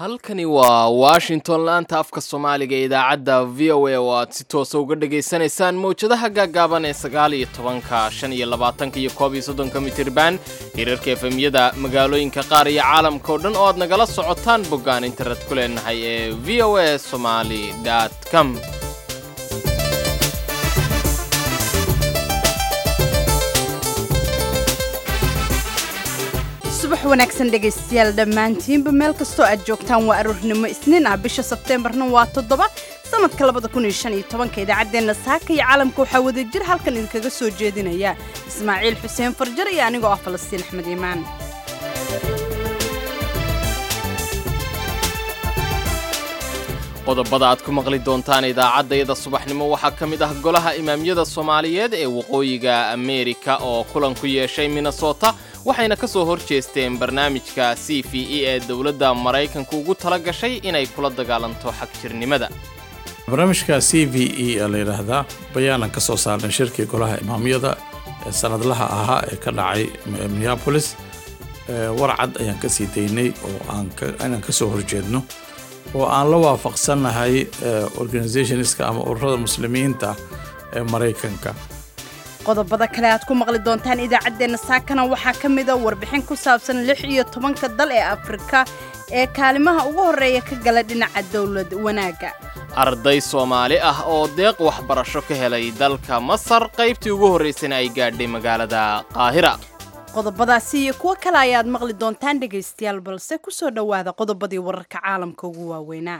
halkani waa washington laanta afka soomaaliga ee idaacadda v o a oo aad si toosa uga dhagaysanaysaan mawjadaha gaagaaban ee sagaal iyo tobanka shan iyo labaatanka iyo koob iyo soddonka mitirban hirarka efemyada magaalooyinka qaar iyo caalamka oo dhan oo aad nagala socotaan boggaan internet ku leenahay ee v o a somaly com subax wanaagsan dhegaystayaal dhammaantiinba meel kastoo aad joogtaan waa aroornimo isniin ah bisha sebteembarna waa toddoba sanadka labada kun iyo shan iyo tobanka idaacaddeenna saaka iyo caalamka waxaa wada jir halkan idinkaga soo jeedinaya ismaaciil xuseen farjar iyo anigoo ah falastiin axmed iimaan qodobada aad ku maqli doontaan idaacaddayada subaxnimo waxaa ka mid ah golaha imaamyada soomaaliyeed ee waqooyiga ameerika oo kulan ku yeeshay minnesota waxayna ka soo hor jeesteen barnaamijka c v e ee dowladda maraykanka ugu tala gashay inay kula dagaalanto xagjirnimada barnaamijka c v e ee la yidhaahdaa bayaanan ka soo saarnay shirkii golaha imaamyada ee sanadlaha ahaa ee ka dhacay minneabolis warcad ayaan ka sii daynay oo aaninaan ka soo horjeedno oo aan la waafaqsannahay organisationska ama ururada muslimiinta ee maraykanka qodobada kale aad ku maqli doontaan idaacaddeenna saakana waxaa ka mida warbixin ku saabsan lix iyo tobanka dal ee afrika ee kaalimaha ugu horreeya ka gala dhinaca dowlad wanaagga arday soomaali ah oo deeq waxbarasho ka helay dalka masar qaybtii ugu horraysana ay gaadhay magaalada qaahira qodobadaasi iyo kuwo kale ayaad maqli doontaan dhegaystayaal balse ku soo dhowaada qodobadii wararka caalamka ugu waaweynaa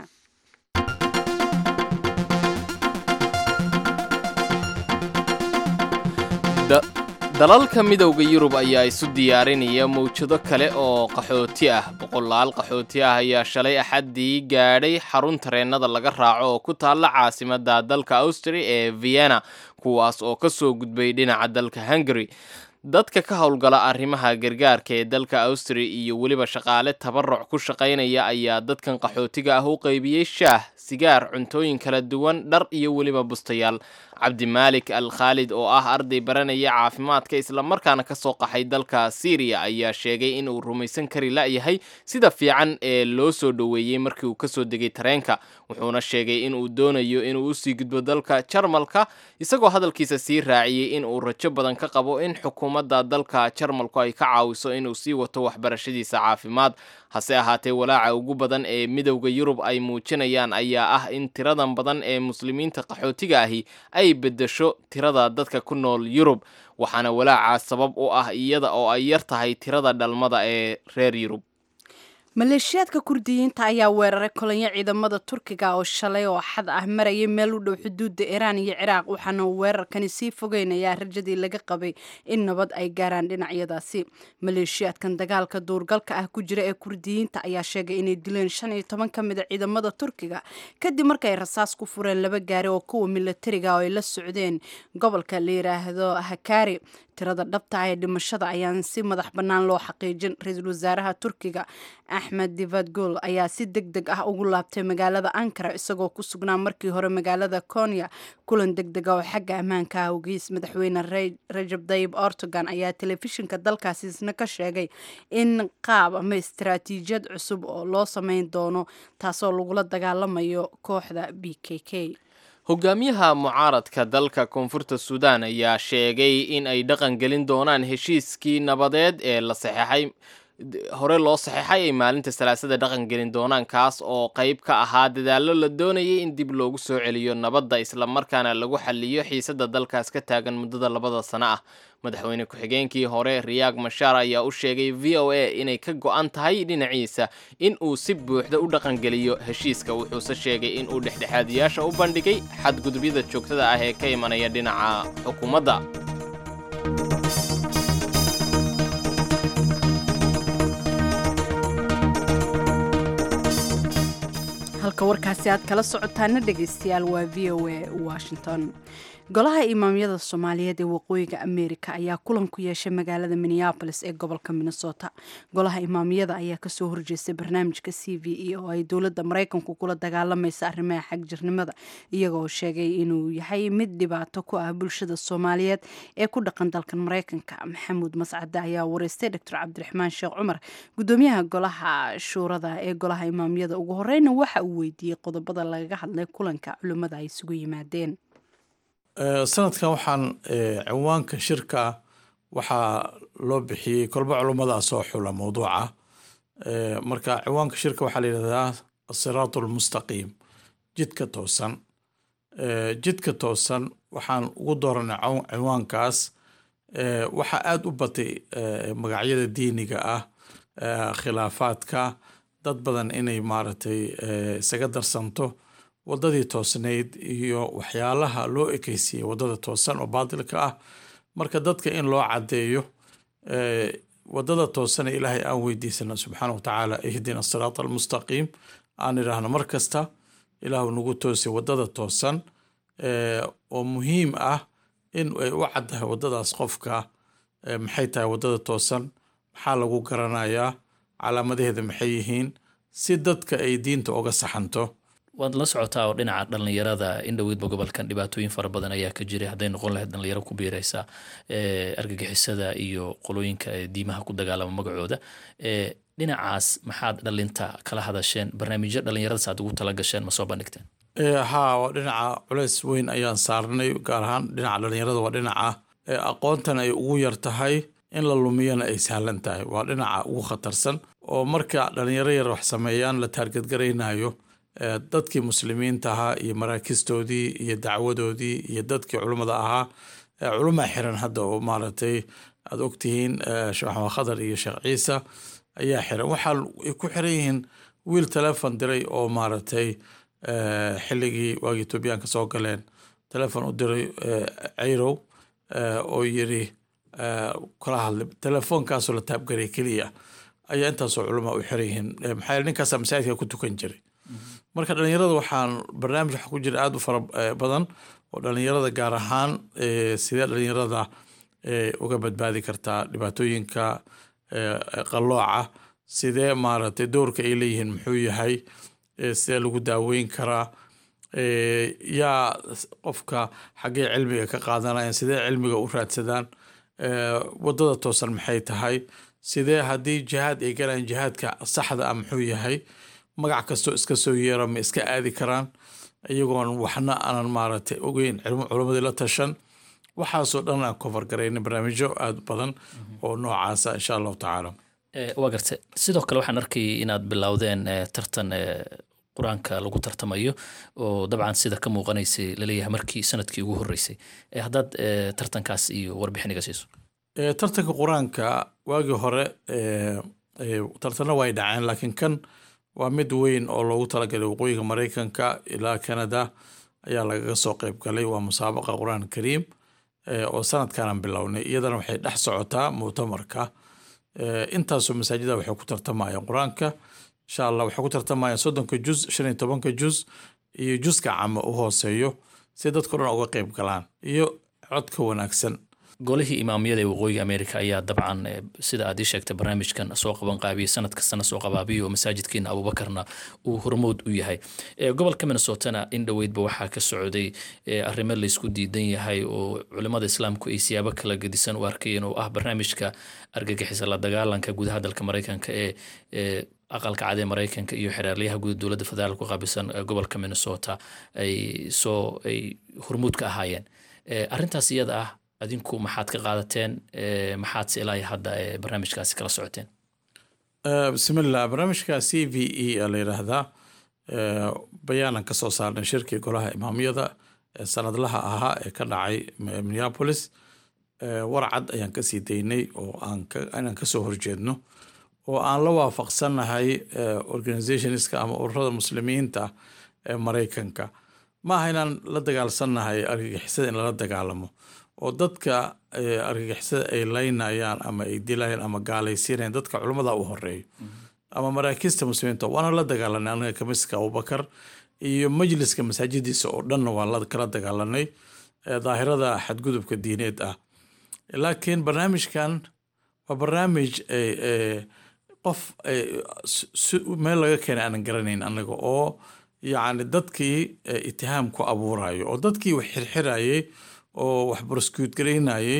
dalalka midowda yurub ayaa isu diyaarinaya mawjado kale oo qaxooti ah boqolaal qaxooti ah ayaa shalay axaddii gaadhay xarun tareennada laga raaco oo ku taalla caasimadda dalka austria ee vienna kuwaas oo ka soo gudbay dhinaca dalka hungary dadka ka howlgala arrimaha gargaarka ee dalka austria iyo weliba shaqaale tabaruc ku shaqaynaya ayaa dadkan qaxootiga ah u qaybiyey shaah sigaar cuntooyin kala duwan dhar iyo weliba bustayaal cabdimaalik al khaalid oo ah arday baranaya caafimaadka islamarkaana ka soo qaxay dalka syriya ayaa sheegay in uu rumaysan kari la'yahay sida fiican ee loo soo dhoweeyey markii uu kasoo degay tareenka wuxuuna sheegay in uu doonayo inuu usii gudbo dalka jarmalka isagoo hadalkiisa sii raaciyey in uu rajo badan ka qabo in xukuumadda dalka jarmalku ay ka caawiso inuu sii wato waxbarashadiisa caafimaad hase ahaatee walaaca ugu badan ee midowda yurub ay muujinayaan ayaa ah in tiradan badan ee muslimiinta qaxootiga ahi ay beddesho tirada dadka ku nool yurub waxaana walaacaas sabab u ah iyada oo ay yar tahay tirada dhalmada ee reer yurub maleeshiyaadka kurdiyiinta ayaa weeraray kolonyo ciidamada turkiga oo shalay oo xad ah marayay meel u dhow xuduudda iiraan iyo ciraaq waxaana weerarkani sii fogeynayaa rajadii laga qabay in nabad ay gaaraan dhinacyadaasi maleeshiyaadkan dagaalka duurgalka ah ku jira ee kurdiyiinta ayaa sheegay inay dileen shan iyo toban ka mid a ciidamada turkiga kadib markay rasaas ku fureen laba gaari oo kuwa milatariga oo ay la socdeen gobolka la yiraahdo hakaari tirada dhabta ah ee dhimashada ayaan si madax bannaan loo xaqiijin ra-iisul wasaaraha turkiga axmed divadgol ayaa si deg deg ah ugu laabtay magaalada ankara isagoo ku sugnaa markii hore magaalada konya kulan deg dega oo xagga ammaanka ah ogeys madaxweyne rajab dayib ortogan ayaa telefishinka dalkaasi isna ka sheegay in qaab ama istaraatiijiyad cusub oo loo sameyn doono taasoo lagula dagaalamayo kooxda b k k hogaamiyaha mucaaradka dalka koonfurta suudaan ayaa sheegay in ay dhaqan gelin doonaan heshiiskii nabadeed ee la saxeexay hore loo saxeexay ay maalinta salaasada dhaqan gelin doonaan kaas oo qayb ka ahaa dadaallo la doonayay in dib loogu soo celiyo nabadda islamarkaana lagu xaliyo xiisadda dalkaas ka taagan muddada labada sano ah madaxweyne ku-xigeenkii hore riyaag mashaar ayaa u sheegay v o a inay ka go-an tahay dhinaciisa in uu si buuxda u dhaqangeliyo heshiiska wuxuuse sheegay in uu dhexdhexaadiyaasha u bandhigay xadgudubyada joogtada ah ee ka imanaya dhinaca xukuumadda halka warkaasi aad kala socotaana dhegaystayaal waa v o a washington golaha imaamyada soomaaliyeed ee waqooyiga ameerika ayaa kulan ku yeeshay magaalada minneabolis ee gobolka minnesota golaha imaamyada ayaa kasoo horjeestay barnaamijka c v e oo ay dowladda maraykanku kula dagaalamaysa arrimaha xagjirnimada iyagoo sheegay inuu yahay mid dhibaato ku ah bulshada soomaaliyeed ee ku dhaqan dalkan maraykanka maxamuud mascade ayaa wareystay doctor cabdiraxmaan sheekh cumar gudoomiyaha golaha shuurada ee golaha imaamyada ugu horeyna waxa uu weydiiyey qodobada lagaga hadlay kulanka culimmada ay isugu yimaadeen sanadkan waxaan cinwaanka shirka waxaa loo bixiyey kolba culummada soo xula mowduuca marka cinwaanka shirka waxaa la yidhahdaa asiraat almustaqiim jidka toosan jidka toosan waxaan ugu dooranay cinwaankaas waxaa aada u batay magacyada diiniga ah khilaafaadka dad badan inay maaragtay isaga darsanto wadadii toosnayd iyo waxyaalaha loo ekeysiiyey wadada toosan oo baatilka ah marka dadka in loo cadeeyo wadada toosana ilaahay aan weydiisana subxaana watacaala ihdina asiraat almustaqiim aan idhaahno mar kasta ilaahu nagu toosay wadada toosan oo muhiim ah in ay u caddahay wadadaas qofka maxay tahay wadada toosan maxaa lagu garanayaa calaamadaheeda maxay yihiin si dadka ay diinta uga saxanto waad la socotaa oo dhinaca dhallinyarada in dhoweydba gobolkan dhibaatooyin fara badan ayaa ka jiray hadday noqon lahayd dhallinyaro ku biiraysa argagixisada iyo qolooyinka diimaha ku dagaalama magacooda dhinacaas maxaad dhalinta kala hadasheen barnaamijyo dhallinyaradaas aad ugu tala gasheen ma soo bandhigteen haa waa dhinaca culeys weyn ayaan saarnay gaar ahaan dhinaca dhallinyarada waa dhinaca aqoontan ay ugu yar tahay in la lumiyana ay sahlan tahay waa dhinaca ugu khatarsan oo marka dhallinyaro yar wax sameeyaan la taargadgaraynayo dadkii muslimiinta ahaa iyo maraakistoodii iyo dacwadoodii iyo dadkii culummada ahaa culumaa xiran hadda oo maaragtay aad ogtihiin sheekh maxamed khadar iyo sheekh ciise ayaa xiran waxaa ay ku xiran yihiin wiil telefon diray oo maaragtay xilligii waagii etoobiyaanka soo galeen telefon u diray cayrow oo yiri kala hadlay telefoonkaasoo la taabgaray keliya ayaa intaasoo culamaa u xiran yihiin maxaa yeele ninkaasaa masaajidka ku tukan jiray marka dhalinyarada waxaan barnaamij waxa ku jira aada u fara badan oo dhalinyarada gaar ahaan sidee dhalinyarada uga badbaadi kartaa dhibaatooyinka qalooca sidee maaragtay doorka ay leeyihiin muxuu yahay sidee lagu daaweyn karaa yaa qofka xaggee cilmiga ka qaadanayaan sidee cilmiga u raadsadaan wadada toosan maxay tahay sidee haddii jihaad ay galayaan jihaadka saxda ah muxuu yahay magac kastoo iska soo yeera ma iska aadi karaan iyagoon waxna aanan maaragtay ogeyn culamadii la tashan waxaasoo dhan aan kofar garayna barnaamijyo aada badan oo noocaasa insha allahu tacaala waa garte sidoo kale waxaan arkayay inaad bilowdeen tartan qur-aanka lagu tartamayo oo dabcan sida ka muuqanaysay laleeyahay markii sanadkii ugu horreysay haddaad tartankaas iyo warbixiniga siiso tartanka qur-aanka waagii hore tartana way dhaceen laakiin kan waa mid weyn oo loogu talagalay waqooyiga maraykanka ilaa canada ayaa lagaga soo qeyb galay waa musaabaqa qur-aan kariim oo sanadkanan bilownay iyadana waxay dhex socotaa muctamarka intaasoo masaajida waxay ku tartamayaan qur-aanka insha allah waxay ku tartamayaan soddonka juz shan iyo tobanka juz iyo juska cama u hooseeyo si dadka dhan uga qeyb galaan iyo codka wanaagsan golihii imaamiyada ee waqooyiga america ayaa dabcan sida aad ii sheegtay barnaamijkan soo qaban qaabiyey sanad kastana soo qabaabiyo oo masaajidkeena abuubakarna uu hormood u yahay gobolka minnesotana in dhoweydba waxaa ka socday arrimo laysku diidan yahay oo culimada islaamku ay siyaabo kala gedisan u arkayeen oo ah barnaamijka argagixisa la dagaalanka gudaha dalka maraykanka ee aqalka cad ee maraykanka iyo xeraalyaha guud dowladda federaalk ku qaabilsan gobolka minnesota ay soo ay hormuud ka ahaayeen arrintaas iyada ah adinku maxaad ka qaadateen maxaadse ilaa hadda barnaamijkaasi kala socoteen bismillah barnaamijka c v e a la yidhaahdaa bayaanan kasoo saarnay shirkii golaha imaamyada ee sanadlaha ahaa ee ka dhacay minneapolis warcad ayaan kasii daynay oo inaan kasoo horjeedno oo aan la waafaqsannahay organizationska ama ururada muslimiinta ee maraykanka maaha inaan la dagaalsannahay argagixisada in lala dagaalamo oo dadka argagixisada ay laynayaan ama ay dilayaan ama gaalaysiinayaan dadka culummada u horeeyo ama maraakiista muslimiinta waana la dagaalanay anaga kamiska abubakar iyo majliska masaajidiisa oo dhanna waan kala dagaalanay daahirada xadgudubka diineed ah laakiin barnaamijkan waa barnaamij qof meel laga keenay aanan garanayn anaga oo yacni dadkii itihaam ku abuurayo oo dadkii wax xirxirayay oo wax broscuut garaynayay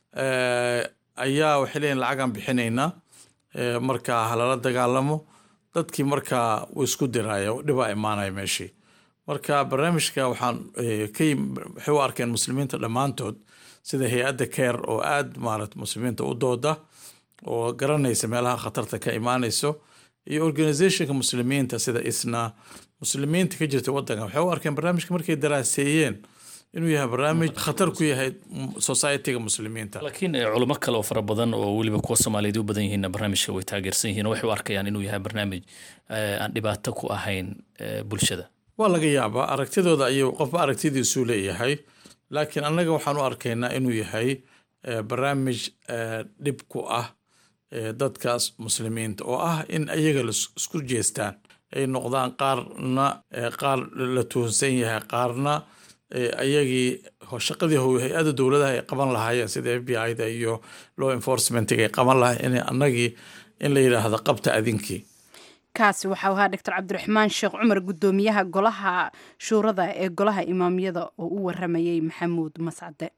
ayaa waxay leeyihin lacagaan bixinaynaa markaa halala dagaalamo dadkii markaa wuu isku diraya dhibaa imaanaya meeshii marka barnaamijka waxaan ka waxay u arkeen muslimiinta dhammaantood sida hay-adda care oo aad maarat muslimiinta u dooda oo garanaysa meelaha khatarta ka imaanayso iyo organizationka muslimiinta sida isna muslimiinta ka jirta wadanka waxay u arkeen barnaamijka markay daraaseeyeen inuu yahay barnaamij khatar ku yahay societyga muslimiinta laakiin culimo kale oo fara badan oo weliba kuwa soomaaliyeed u badan yihiinna barnaamijka way taageersan yihiin oo waxay u arkayaan inuu yahay barnaamij aan dhibaato ku ahayn bulshada waa laga yaabaa aragtidooda ayuu qofba aragtidiisuu leeyahay laakiin annaga waxaan u arkaynaa inuu yahay barnaamij dhib ku ah dadkaas muslimiinta oo ah in ayaga isku jeestaan ay noqdaan qaarna qaar la tuhunsan yahay qaarna ayagii shaqadii hay-ada dowladaha ay qaban lahaayeen sida f b i da iyo law enforcementiga ay qaban lahayen in annagii in la yidhaahdo qabta adinkii kaasi waxau ahaa doctor cabdiraxmaan sheekh cumar guddoomiyaha golaha shuurada ee golaha imaamyada oo u waramayay maxamuud mascade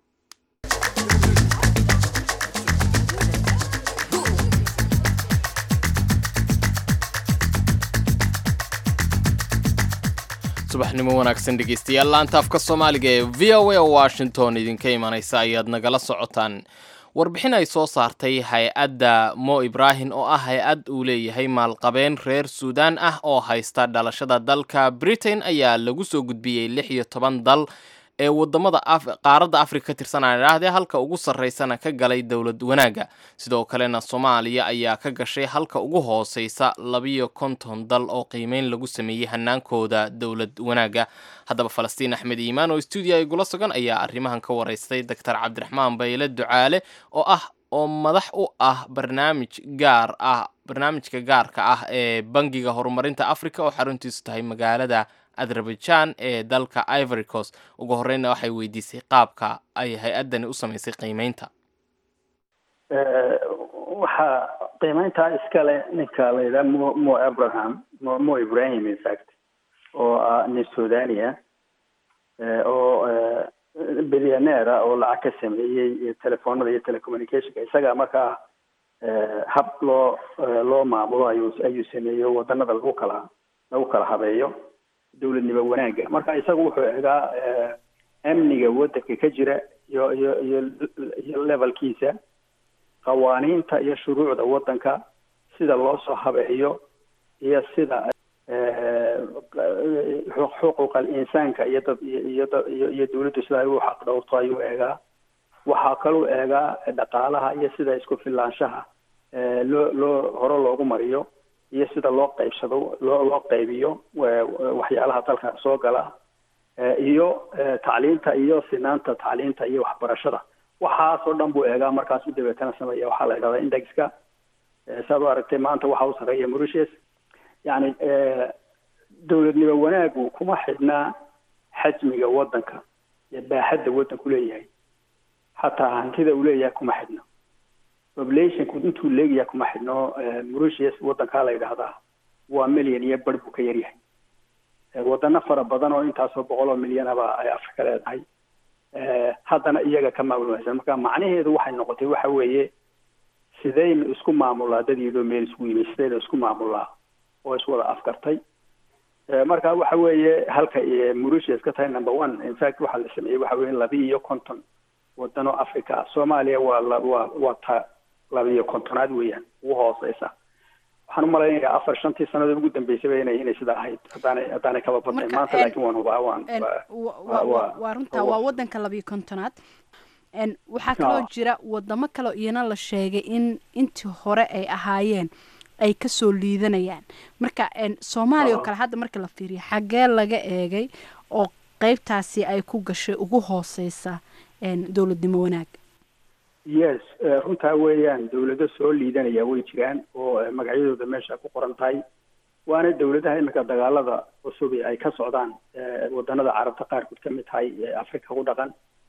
subaxnimo wanaagsan dhegeystayaal laanta afka soomaaliga ee v o a washington idinka imanaysa ayaad nagala socotaan warbixin ay soo saartay hay-adda mo ibrahim oo ah hay-ad uu leeyahay maalqabeen reer suudaan ah oo haysta dhalashada dalka britain ayaa lagu soo gudbiyey lix iyo toban dal ee wadamada qaaradda afrika ka tirsan aan idhaahdee halka ugu sarreysana ka galay dowlad wanaagga sidoo kalena soomaaliya ayaa ka gashay halka ugu hooseysa labiyo konton dal oo qiimeyn lagu sameeyey hanaankooda dowlad wanaagga haddaba falastiin axmed iimaan oo stuudiya igula sugan ayaa arrimahan ka waraystay doctor cabdiraxmaan bayle ducaale oo ah oo madax u ah barnaamij gaar ah barnaamijka gaarka ah ee bangiga horumarinta africa oo xaruntiisu tahay magaalada azerbaijan ee dalka ivory coast ugu horeyna waxay weydiisay qaabka ay hay-addani u samaysay qiimeynta waxaa qiimeyntaa iskale ninka la yidhaha mo mo abraham mo mo ibrahim infact oo ah nin suudania oo bilyaneera oo lacag ka sameeyey telefoonada iyo telecommunicationka isaga markaa hab loo loo maamulo ayuu ayuu sameeyey wadanada lagu kala lagu kala habeeyo dowladnimo wanaagga marka isagu wuxuu egaa amniga wadanka ka jira iyo iyo iyo iyo levelkiisa qawaaniinta iyo shuruucda wadanka sida loo soo habeeyo iyo sida xuquuqa insaanka iyo dad iyo iyo iyo dawladdu sida ay u xaq dhowrto ayuu eegaa waxaa kaluu eegaa dhaqaalaha iyo sida isku filaanshaha loo loo hore loogu mariyo iyo sida loo qaybsado loo loo qaybiyo waxyaalaha dalka soo gala iyo tacliinta iyo sinaanta tacliinta iyo waxbarashada waxaasoo dhan buu eegaa markaasu dabeetana sameeya waxaa la yidhahdaa indexka saad u aragtay maanta waxa u sarreeya mauritius yani dowladnimo wanaagu kuma xidhnaa xajmiga wadanka iyo baaxadda wadanku leeyahay xataa hantida uu leeyahay kuma xidhno populationku intuu leegyahay kuma xidhno mauritius wadankaa la yidhaahdaa waa milyan iyo bar buu ka yaryahay wadano fara badan oo intaasoo boqol oo milyanaba ay afrika leedahay haddana iyaga ka maamulmaysan marka macnaheedu waxay noqotay waxa weeye sidaynu isku maamulaa dadiidoo meel isku yimi sidaynu isku maamulaa oo iswada afkartay marka waxa weeye halka mauritius ka tahay number one in fact waxaa la sameeyey waxa weye labi iyo konton wadano africa soomaaliya waa waa waa ta labiiyo kontonaad weeyaan ugu hooseysa waxaan umalaynaya afar shantii sanadood ugu dambeysaba inay inay sidaa ahayd haddaanay haddaanay kaba badnayn maanta laakiin waan hubaa waan waa runtaa waa wadanka labiyo kontonaad waxaa kaloo jira wadamo kaleo iyana la sheegay in intii hore ay ahaayeen ay kasoo liidanayaan marka soomaaliya oo kale hadda marka la fiiriyo xaggee laga eegay oo qeybtaasi ay ku gashay ugu hooseysa dowladnimo wanaag yes runtaa weeyaan dawlado soo liidanaya way jiraan oo magacyadooda meesha ku qoran tahay waana dawladaha iminka dagaalada cusub ay ka socdaan wadanada carabta qaarkood ka mid tahay africa ku dhaqan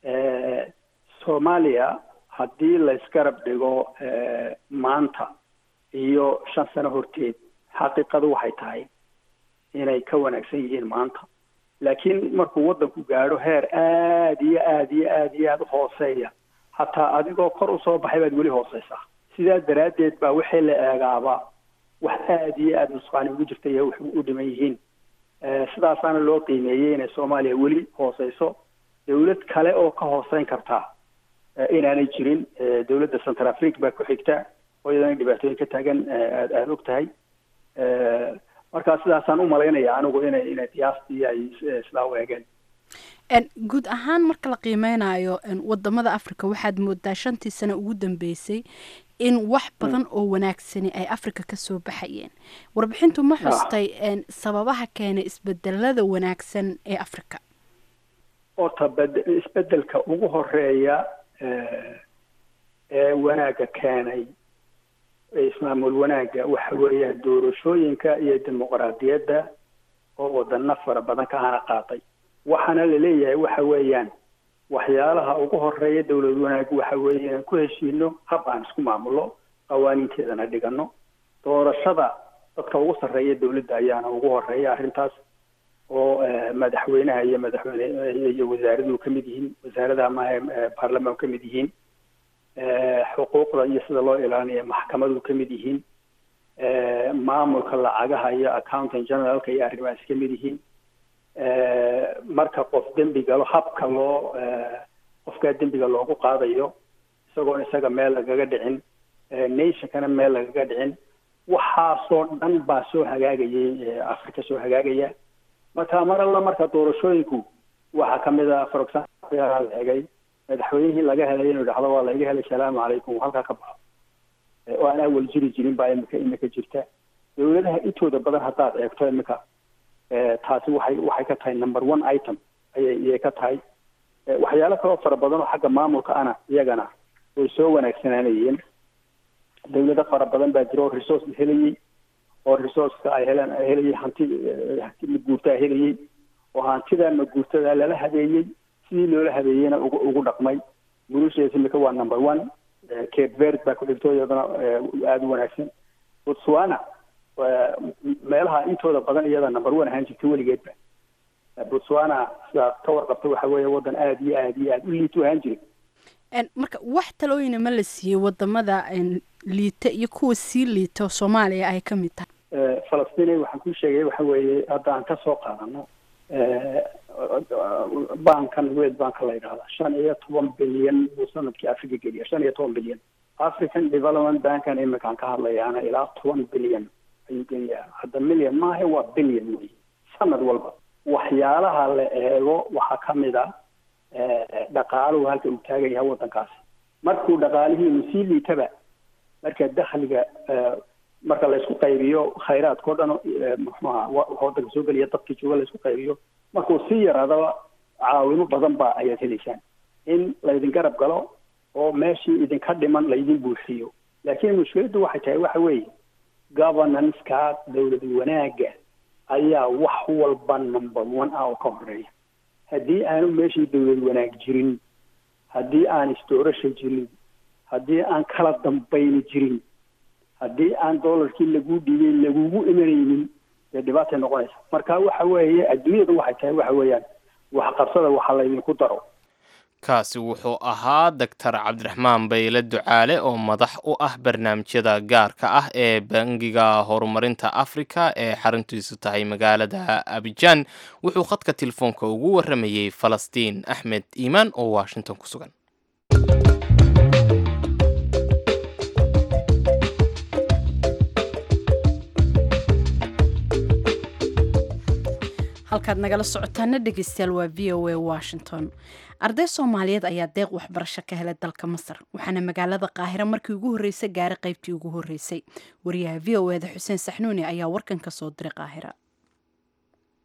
soomaaliya haddii laysgarab dhigo maanta iyo shan sano horteed xaqiiqadu waxay tahay inay ka wanaagsan yihiin maanta laakiin markuu waddanku gaadho heer aada iyo aada iyo aada iyo aada u hooseeya hataa adigoo kor usoo baxay baad weli hooseysaa sidaa daraaddeed baa wixii la eegaaba wax aada iyo aada nusqaani ugu jirta iyo wax u dhiman yihiin sidaasaana loo qiimeeyey inay soomaaliya weli hooseyso dawlad kale oo ka hooseyn kartaa inaanay jirin dawladda central africa baa ku xigta oo iyadana dhibaatooyin ka taagan aad aada og tahay marka sidaasaan u malaynaya anigu inay inay qiyaastii ay sidaa u eegeen guud ahaan marka la qiimeynayo wadamada africa waxaad moodaa shantii sano ugu dambeysay in wax badan oo wanaagsani ay africa kasoo baxayeen warbixintu ma xustay sababaha keenay isbedelada wanaagsan ee africa horta bed isbedelka ugu horeeya ee wanaagga keenay ismaamul wanaagga waxa weeyaan doorashooyinka iyo dimuqraadiyadda oo wadano fara badan ka hana qaatay waxaana laleeyahay waxa weeyaan waxyaalaha ugu horeeya dawlad wanaag waxa weeye inaan ku heshiino hab aan isku maamulno qawaaniinteedana dhigano doorashada dadka ugu sarreeya dawladda ayaana ugu horeeya arrintaas oo madaxweynaha iyo madaxweyne iyo wasaaraduhu ka mid yihiin wasaaradaha maahe baarlamaan ka mid yihiin xuquuqda iyo sida loo ilaalinayo maxkamadu ka mid yihiin maamulka lacagaha iyo accountant generalka iyo arrimahaas ka mid yihiin marka qof dembi galo habka loo qofkaa dembiga loogu qaadayo isagoon isaga meel lagaga dhicin nationkana meel lagaga dhicin waxaasoo dhan baa soo hagaagayay africa soo hagaagaya marka mar alla marka doorashooyinku waxaa kamid a for example la egay madaxweynihii laga helay inuu dhacdo waa laiga helay salaamu calaykum halkaa ka baxo oo aan awal jiri jirin baa imika imika jirta dawladaha intooda badan haddaad eegto imika taasi waxay waxay ka tahay number one item ayay iyay ka tahay waxyaalo kaloo fara badan oo xagga maamulka ana iyagana way soo wanaagsanaanayeen dawlado fara badan baa jira oo resource helayey oo resourceka ay heleen ay helayay hanti hanti maguurtaa helayey oo hantida maguurtada lala habeeyey sidii loola habeeyeyna ugu ugu dhaqmay gulushees imika waa number one cape verd baa ku dhigto iyadana aada u wanaagsan botswana meelaha intooda badan iyada number one ahaan jirta weligeedba botswana sidaad ka warqabta waxa weeye waddan aada iyo aada iyo aada u liito ahaan jiray marka wax talooyina ma la siiyey wadamada liita iyo kuwa sii liito soomaaliya ay ka mid tahay falastiin waxaan kuu sheegay waxa weeye hadda aan ka soo qaadano bankan world banka la yidhahda shan iyo toban bilyan buu sanadkii africa geliya shan iyo toban bilyan african development bankan iminkaan ka hadlayaana ilaa toban bilyan ayuu geliyaa hadda million maaha waa bilyan wey sanad walba waxyaalaha la eego waxaa kamid a dhaqaaluhu halka uu taagan yahay waddankaasi markuu dhaqaalihiinu sii liitaba marka dakhliga marka laysku qaybiyo khayraadka o dhan muxuaha waddanka soo geliya dadkii jooga laysku qaybiyo markuu sii yaraadaba caawimo badan ba ayaad helaysaan in laydin garab galo oo meeshii idinka dhiman laydin buuxiyo laakiin mushkiladdu waxay tahay waxa weeye governance-ka dawlad wanaagga ayaa wax walba number one ah oo ka horeeya haddii aanu meeshii dawlad wanaag jirin haddii aan isdoorasha jirin haddii aan kala dambayni jirin haddii aan dollarkii laguu dhiibay lagugu imanaynin dee dhibaatay noqonaysa marka waxa weeye adduunyadu waxay tahay waxa weeyaan waxqabsada waxa laydinku daro kaasi wuxuu ahaa doctor cabdiraxmaan bayle ducaale oo madax u ah barnaamijyada gaarka ah ee bangiga horumarinta afrika ee xaruntiisu tahay magaalada abijaan wuxuu khadka telefoonka ugu waramayey falastiin axmed iimaan oo washington ku sugan halkaad nagala socotaana dhegeystayaal waa v o a washington arday soomaaliyeed ayaa deeq waxbarasho ka helay dalka masar waxaana magaalada qaahiro markii ugu horreysay gaaray qaybtii ugu horreysay wariyaha v o eda xuseen saxnuuni ayaa warkan ka soo diray qaahira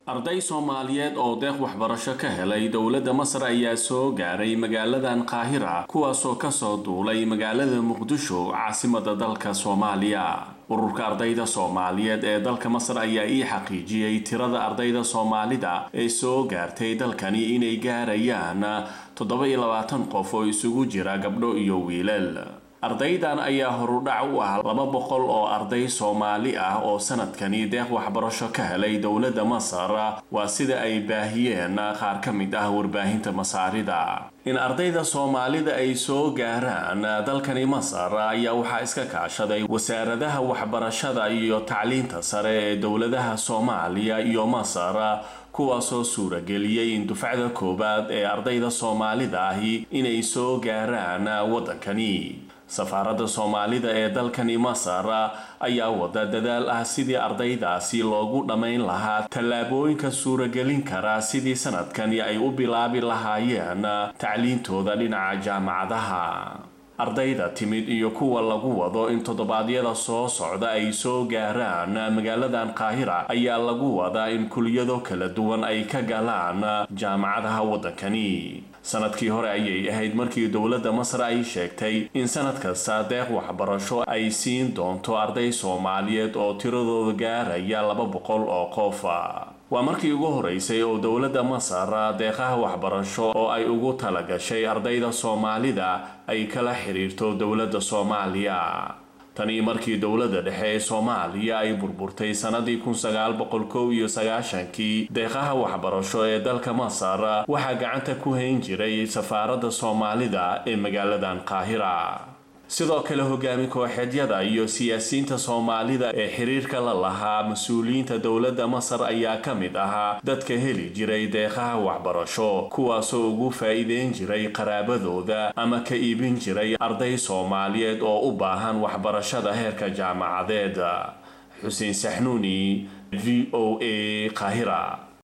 arday soomaaliyeed oo deeq waxbarasho ka helay dowladda masar ayaa soo gaaray magaaladan qaahira kuwaasoo kasoo duulay magaalada muqdisho caasimada dalka soomaaliya ururka ardayda soomaaliyeed ee dalka masar ayaa ii xaqiijiyey tirada ardayda soomaalida ee soo gaartay dalkani inay gaarayaan toddoba iyo labaatan qof oo isugu jira gabdho iyo wiilal ardaydan ayaa horudhac u ah laba boqol oo arday soomaali ah oo sanadkani deeq waxbarasho ka helay dowladda masar waa sida ay baahiyeen qaar ka mid ah warbaahinta masaarida in ardayda soomaalida ay soo gaaraan dalkani masar ayaa waxaa iska kaashaday wasaaradaha waxbarashada iyo tacliinta sare ee dowladaha soomaaliya iyo masar kuwaasoo suurageliyey in dufcada koowaad ee ardayda soomaalida ahi inay soo gaaraan waddankani safaaradda soomaalida ee dalkani masar ayaa wada dadaal ah sidii ardaydaasi loogu dhammayn lahaa tallaabooyinka suuragelin kara sidii sanadkani ay u bilaabi lahaayeen tacliintooda dhinaca jaamacadaha ardayda timid iyo kuwa lagu wado in toddobaadyada soo socda ay soo gaaraan magaaladan qaahira ayaa lagu wadaa in kuliyado kala duwan ay ka galaan jaamacadaha waddankani sanadkii hore ayay ahayd markii dowladda masar ay sheegtay in sanad kasta deeq waxbarasho ay siin doonto arday soomaaliyeed oo tiradooda gaaraya laba boqol oo qofa waa markii ugu horeysay oo dowladda masar deeqaha waxbarasho oo ay ugu talagashay ardayda soomaalida ay kala xiriirto dowladda soomaaliya tanii markii dowladda dhexe ee soomaaliya ay burburtay sannadii kun sagaal boqol kow iyo sagaashankii deeqaha waxbarasho ee dalka masar waxaa gacanta ku hayn jiray safaaradda soomaalida ee magaaladan qaahira sidoo kale hogaami kooxeedyada iyo siyaasiyiinta soomaalida ee xiriirka la lahaa mas-uuliyiinta dowladda masar ayaa ka mid ahaa dadka heli jiray deeqaha waxbarasho kuwaasoo ugu faa'iideyn jiray qaraabadooda ama ka iibin jiray arday soomaaliyeed oo u baahan waxbarashada heerka jaamacadeed xuseen saxnuuni v o a qaahira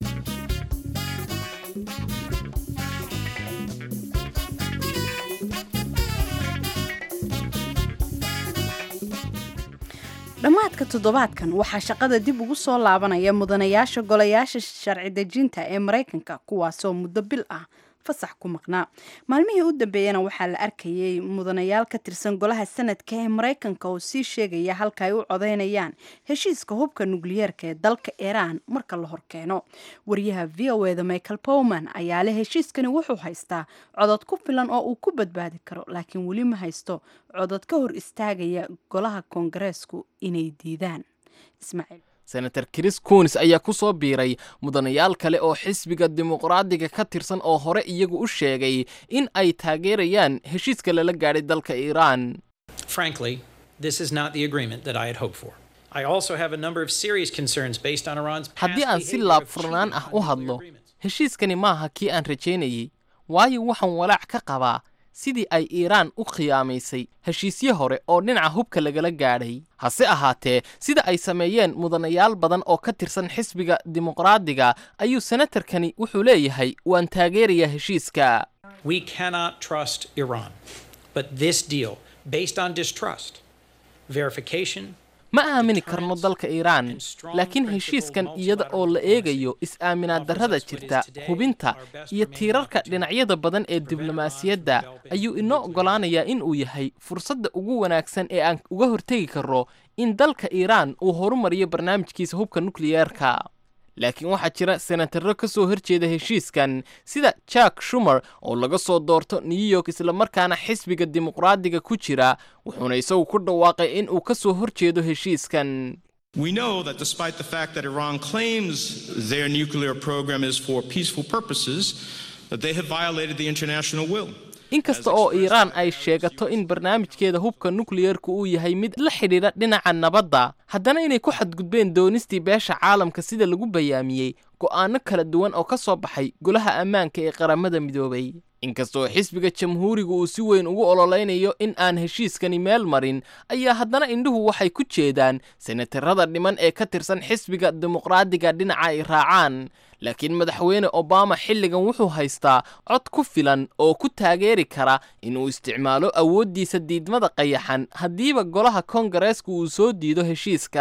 dhammaadka toddobaadkan waxaa shaqada dib ugu soo laabanaya mudanayaasha golayaasha sharci dejinta ee maraykanka kuwaasoo muddo bil ah fasax ku maqnaa maalmihii u dambeeyana waxaa la arkayay mudanayaal ka tirsan golaha sanadka ee maraykanka oo sii sheegaya halka ay u codeynayaan heshiiska hubka nukliyeerka ee dalka iiraan marka la horkeeno wariyaha v o eda michael powman ayaa leh heshiiskani wuxuu haystaa codod ku filan oo uu ku badbaadi karo laakiin weli ma haysto codod ka hor istaagaya golaha koongareesku inay diidaan ismaaciil senator chris kunis ayaa ku soo biiray mudanayaal kale oo xisbiga dimuqraadiga ka tirsan oo hore iyagu u sheegay in ay taageerayaan heshiiska lala gaadhay dalka iiraan Frankly, this is not the agreement that I had hoped for. I also have a number of serious concerns based on Iran's past haddii aan si behavior laab of furnaan cheating ah on u nuclear hadlo agreements. heshiiskani maaha kii aan rajaynayay waayo waxaan walaac ka qabaa sidii ay iiraan u khiyaamaysay heshiisyo hore oo dhinaca hubka lagala gaadhay hase ahaatee sida ay sameeyeen mudanayaal badan oo ka tirsan xisbiga dimuqraadiga ayuu senatarkani wuxuu leeyahay waan taageerayaa heshiiska We cannot trust Iran. But this deal, based on distrust, verification, ma aamini karno dalka iiraan laakiin heshiiskan iyada oo la eegayo is-aaminaad darrada jirta hubinta iyo tiirarka dhinacyada badan ee diblomaasiyadda ayuu inoo oggolaanayaa in uu yahay fursadda ugu wanaagsan ee aan uga hortegi karro in dalka iiraan uu horumariyo barnaamijkiisa hubka nukliyeerka laakiin waxaa jira senatarro ka soo horjeeda heshiiskan sida jack shumer oo laga soo doorto new york islamarkaana xisbiga dimuqraadiga ku jira wuxuuna isagu ku dhawaaqay in uu ka soo horjeedo heshiiskan We know that despite the fact that Iran claims their nuclear program is for peaceful purposes, that they have violated the international will. inkasta oo iiraan ay sheegato in barnaamijkeeda hubka nukliyeerku uu yahay mid la xidhiidha dhinaca nabadda haddana inay ku xadgudbeen doonistii beesha caalamka sida lagu bayaamiyey go'aano kala duwan oo ka soo baxay golaha ammaanka ee qaramada midoobay inkastoo xisbiga jamhuuriga uu si weyn ugu ololeynayo in aan heshiiskani meel marin ayaa haddana indhuhu waxay ku jeedaan senatarada dhiman ee ka tirsan xisbiga dimuqraadiga dhinaca ay raacaan laakiin madaxweyne obama xilligan wuxuu haystaa cod ku filan oo ku taageeri kara inuu isticmaalo awooddiisa diidmada qayaxan haddiiba golaha koongareeska uu soo diido heshiiska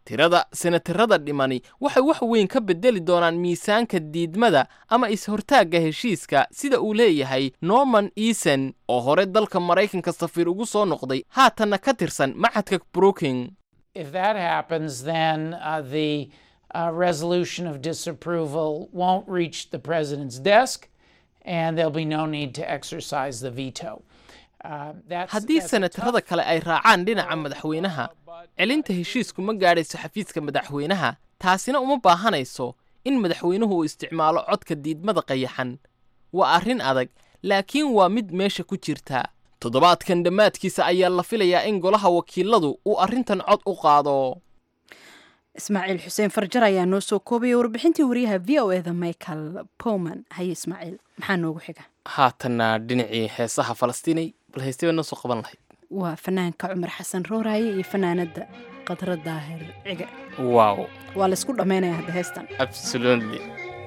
tirada senatarada dhimani waxay wax weyn ka beddeli doonaan miisaanka diidmada ama is-hortaagga heshiiska sida uu leeyahay norman eason oo hore dalka maraykanka safiir ugu soo noqday haatanna ka tirsan maxadka brooking If that happens, then uh, the uh, resolution of disapproval won't reach the president's desk, and there'll be no need to exercise the veto. Uh, that's, haddii that's a senatarada kale ay raacaan dhinaca madaxweynaha celinta heshiisku ma gaadhayso xafiiska madaxweynaha taasina uma baahanayso in madaxweynuhu uu isticmaalo codka diidmada qayaxan waa arrin adag laakiin waa mid meesha ku jirta toddobaadkan dhammaadkiisa ayaa la filayaa in golaha wakiiladu uu arrintan cod u qaado ismaaciil xuseen farjar ayaa noo soo koobaya warbixintii wariyaha v o eda michael powman haye ismaaciil maxaa noogu xiga haatanna dhinacii heesaha falastiinay bal haystay baa noo soo qaban lahayd waa fanaanka cumar xasan rooraaye iyo fanaanada qadra daahir cige wow waa laysku dhammaynaya hadda heestan absolutely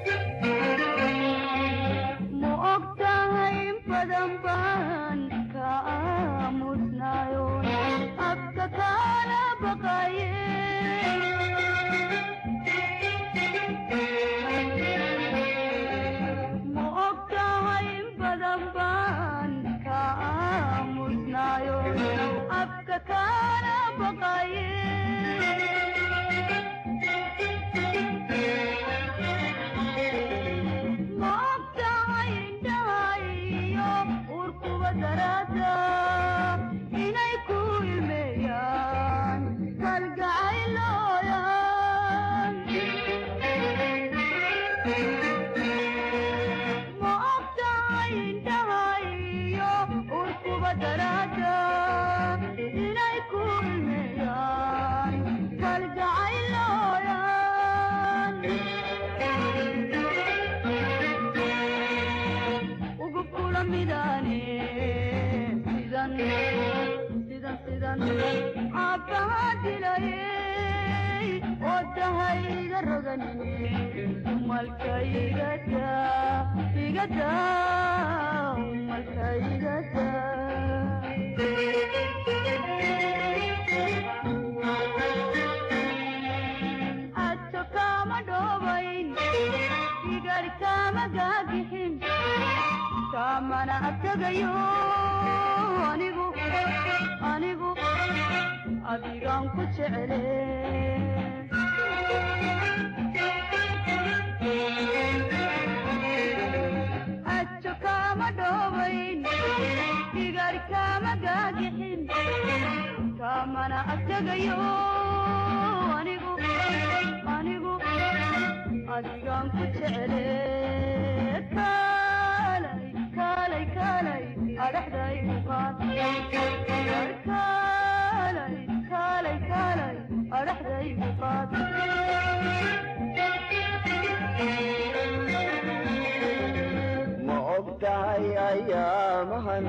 ma og tahay ayaamahan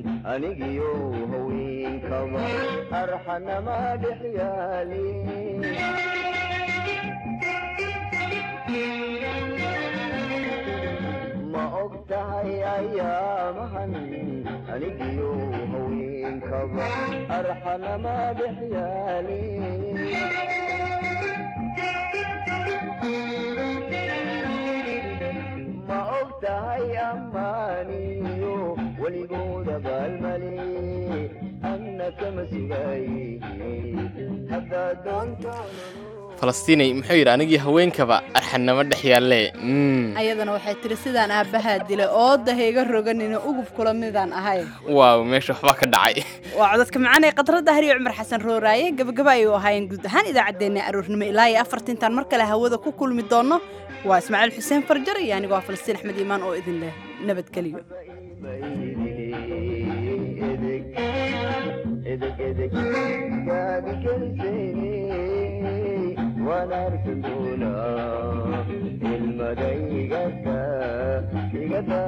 anigiyo haweenkaba arxanama dhex yaalin ma og tahay ayaamahan anigiyo haweenkaba arxanama dhex yaalin ma og tahay ammaaniyo weligooda baalmali anna kama sugaayi haddaad doonto falastiinay muxuu yidhi anigii haweenkaba arxannamo dhex yaalle mm. ayadana waxay tiri sidaan aabbahaa dilay ooda ha iga roganina ugub kula midaan ahay waaw meesha waxbaa ka dhacay waa codadka macaan ee qadradda hariyo cumar xasan rooraaye gabagaba ayuu ahaayeen guud ahaan idaacaddeenna aroornimo ilaa iyo afartintaan mar kale hawada ku kulmi doonno waa ismaaciil xuseen farjar iyo anigoo ah falastiin axmed iimaan oo idin leh nabadgeliyo edeg edeg gaadi keliseene waan arki doonaa ilmada igada igada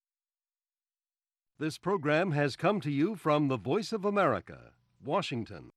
This program has come to you from the Voice of America, Washington.